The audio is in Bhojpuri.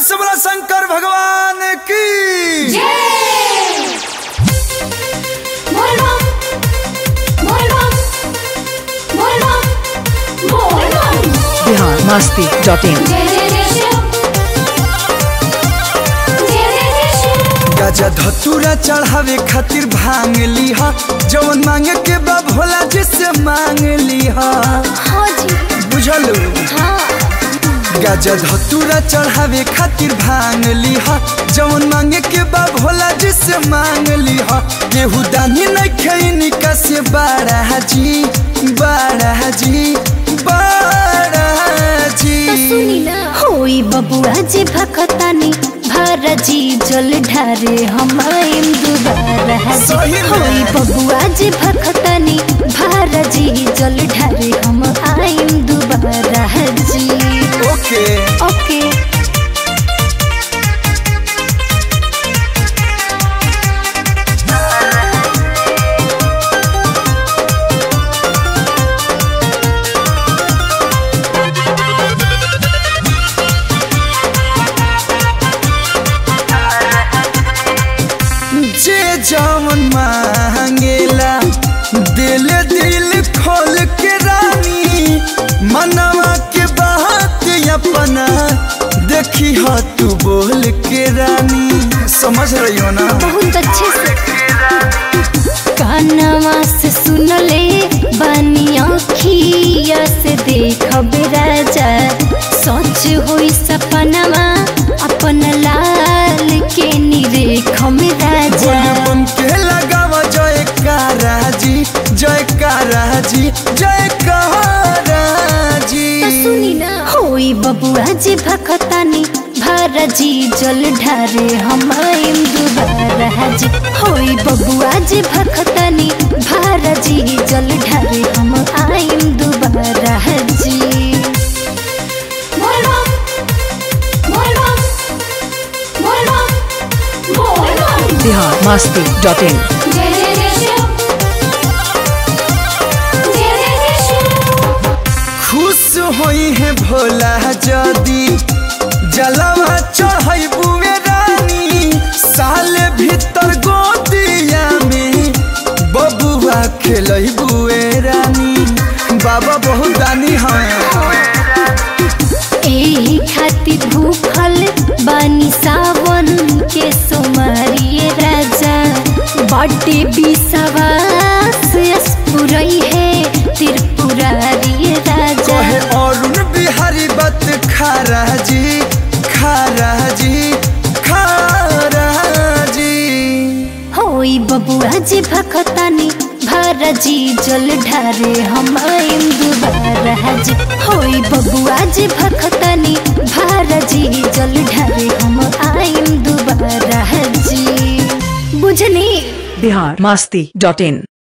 से बोला शंकर भगवान की बिहार मस्ती डॉट इन गजा धतूरा चढ़ावे खातिर भांग लीहा जवन मांगे के बा भोला जी से मांग लीहा बुझलू गजा धतूरा चढ़ावे खातिर भांग लीहा जवन मांगे के बा भोला जी से मांग लीहा केहू दानी नहीं खैनी का से बाड़ा जी बाड़ा जी बाड़ा जी होई बबुआ जे भखतानी भारजी जल ढारे हम आइम दुबारा सही में। होई बबुआ जे भखतानी भारजी जल ढारे हम आइम दुबारा जी ओके ओके जे जवन मांगेला दिल दिल खोल के रानी मनवा के बात अपना देखी हो तू बोल के रानी समझ रही हो ना बहुत अच्छे से कानवा से सुनले बानी अखिया से देखब राजा सच होई सपनवा अपन लाल के निरेखम राजा बोल बन के लगावा जय काराजी जय काराजी जय काराजी सुनी ना होई बबुआ जी भखतानी भारजी जल ढारे हम आइम दुबारा जी होई बबुआ जी भखतानी भारजी जल ढारे हम आइम दुबारा जी बिहार मस्ती डॉट इन खुश होई है भोला जदी जलवा चढ़ई बुए रानी साल भीतर गोदिया में बबुआ खेलई बुए रानी बाबा बहुत दानी हैं एही खातिर भूखल बानी सावन के सोमारिए राजा बड्डे बिसवास पुरई है त्रिपुरारी राजा कहे अरुण बिहारी बत खारा जी खारा जी खारा जी होई बबुआ जी भखतानी भारजी जल ढारे हम आइम दुबारा जी होई बबुआ जी भखतानी भारजी जल ढारे हम आइम दुबारा जी बुझनी बिहार मस्ती डॉट इन